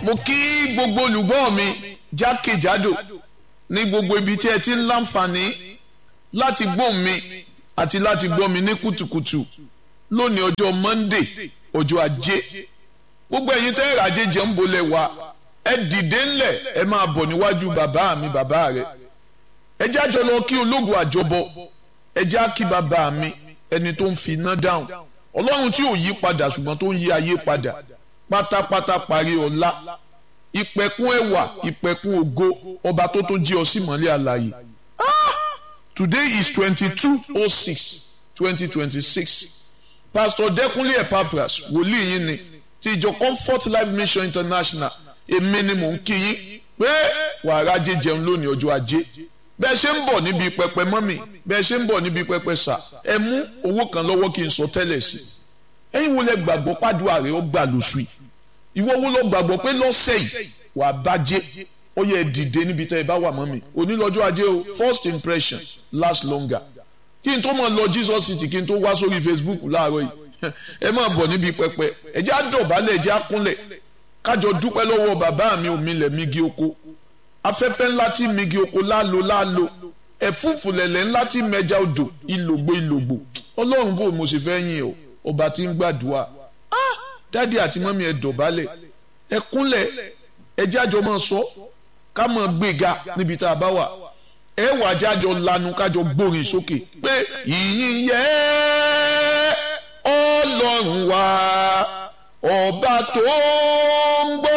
mo kí gbogbo olùgbọ́ mi jákèjádò ní gbogbo ibi tí ẹ ti ń láǹfààní láti gbọ́ mi àti láti gbọ́ mi ní kùtùkùtù lónìí ọjọ́ Monday ọjọ́ ajé gbogbo ẹ̀yin tẹ́ ẹ̀rọ ajé jẹ́ ń bolẹ̀ wá ẹ dìde ńlẹ̀ ẹ máa bọ̀ níwájú bàbá mi bàbá rẹ̀ ẹ jẹ́ àjọ lọ kí ológun àjọbọ ẹ jẹ́ àkí bàbá mi ẹni tó ń fi iná dáhùn ọlọ́run tí ò yí padà ṣùgbọ́n tó ń yí ayé padà pátápátá parí ọlá ìpẹ̀kun ẹwà ìpẹ̀kun ògo ọba tó tó jí ọ sí mọ́lẹ̀ àlàyé today is twenty-two oh six twenty twenty-six pastor Dẹ́kúnlé Epaphras wòlíì yín ni ti ìjọ Comfort Life Mission International èmi ni mò ń kí yín pé wàrà ajé jẹun lónìí ọjọ́ ajé bẹ́ẹ̀ ṣe ń bọ̀ níbi pẹpẹ mọ́mì bẹ́ẹ̀ ṣe ń bọ̀ níbi pẹpẹ sà ẹ mú owó kan lọ́wọ́ kí n sọ tẹ́lẹ̀ sí ẹ̀yin wo lẹ gbàgbọ́ pàdúrà rẹ ó gbà lóṣù yìí ìwọ wo lọ gbàgbọ́ pé lọ́sẹ̀ yìí wàá bàjẹ́ ó yẹ dìde níbi tẹ́ ẹ bá wà mọ́mì onílọ́jọ́ ajé o first impression last longer kí n tó mọ̀ lọ Jesus city kí n tó wá sórí Facebook láàárọ̀ yìí ẹ máa bọ̀ níbi pẹpẹ ẹ jẹ́ àdọ̀bálẹ̀ ẹ jẹ́ àkúnlẹ̀ kájọ dúpẹ́ lọ́wọ́ bàbá mi òmìnlẹ̀ migi oko afẹ́fẹ́ ńlá tí migi oko lálo lálo ẹ̀fúùfù lẹ̀lẹ̀ ńlá tí mẹja odò ìlògbò ìlògbò ọlọ́run bò mo sì fẹ́ yìn o ọba tí ń gbàdúrà dádì àti mọ́mí ẹ dọ̀bálẹ̀ ẹ kúnlẹ̀ ẹ jájọ máa sọ ká máa gbéga níbi tá a bá wà ẹ wà jájọ lanu kájọ gbórin sókè pé ìyìn yẹ ọlọ́run wa ọba tó ń gbọ́